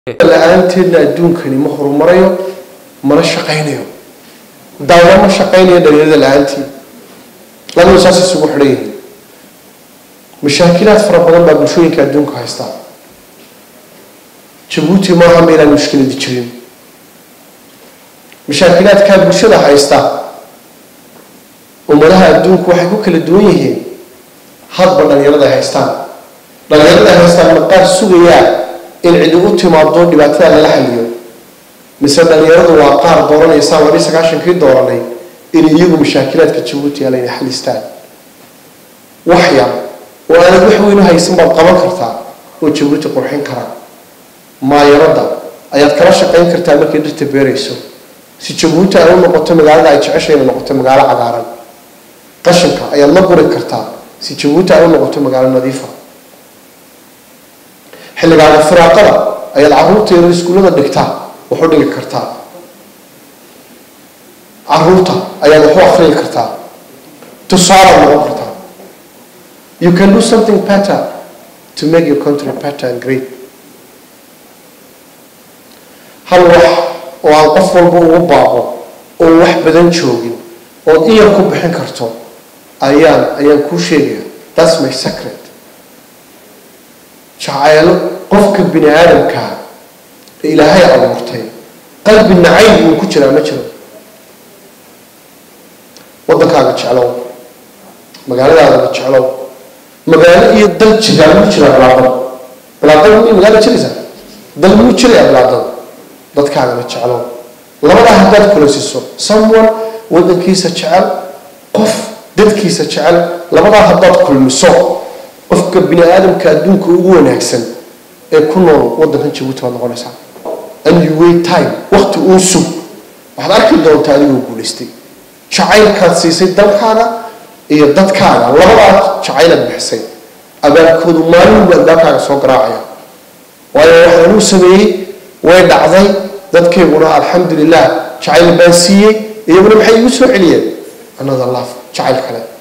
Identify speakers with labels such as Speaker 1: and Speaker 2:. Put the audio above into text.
Speaker 1: la-aanteedna adduunkani ma horumarayo mana shaqaynayo dawla ma shaqaynayo dhalinyarada la-aantii labadu saas isugu xidhan yihiin mashaakilaad fara badan baa bulshooyinka adduunka haystaa jabuuti maaha ma inaan mushkiladi jirin mashaakilaadkaa bulshada haysta ummadaha adduunku waxay ku kala duwan yihiin hadba dhalinyarada ay haystaan dhalinyarada ay haystaan ma qaar sugayaa in cidi u timaado dhibaatada lala xaliyo mise dhalinyaradu waa qaar dooranaysaa wali sagaashankii dooranay in iyagu mashaakilaadka jabuuti yaala inay xalistaan wax yar oo aanad wax weyn u haysan baad qaban kartaa oo jabuuti qurxin kara maayaradda ayaad kala shaqayn kartaa markay dhirta beerayso si jabuuti ay u noqoto magaalada ay jeceshay inay noqoto magaalo cagaaran qashinka ayaad la guri kartaa si jabuuti ay u noqoto magaalo nadiifa xilligaaga firaaqada ayaad caruurta yaro iskuullada dhigtaa wax u dhigi kartaa caruurta ayaad wax u akriyi kartaa tusaalaad noqon kartaa you can do something better to make your country better and great hal wax oo aan qof walba ugu baaqo oo wax badan joogin ood iyar ku bixin karto ayaan ayaan kuu sheegaya that's my secret jacaylo qofka bini aadamkaa ee ilaahay abuurtay qalbi nacayb uu ku jiraa ma jiro waddankaaga jeclow magaaladaadana jeclow magaalo iyo dal jiraa muu jiraa bilaadada bilaadada mi magaalo jiraysaa dal muu jiraya bilaadada dadkaagana jeclow labadaa haddaad kulasiso someone waddankiisa jecel qof dadkiisa jecel labadaa haddaad kulmiso qofka bini aadamka adduunka ugu wanaagsan ee ku nool waddankan jabuuti baad noqonaysaa and you wait time waqti uu sug waxaad arki doontaa adigoo guulaystay jacaylkaad siisay dalkaaga iyo dadkaaga labadaa jacaylaad bixisay abaalkoodu maalinbu albaabkaaga soo garaacaya waayo waxaan uu sameeyey way dhacday dadkayguna alxamdu lilah jacayl baan siiyey iyaguna maxay igu soo celiyeen another love jacayl kale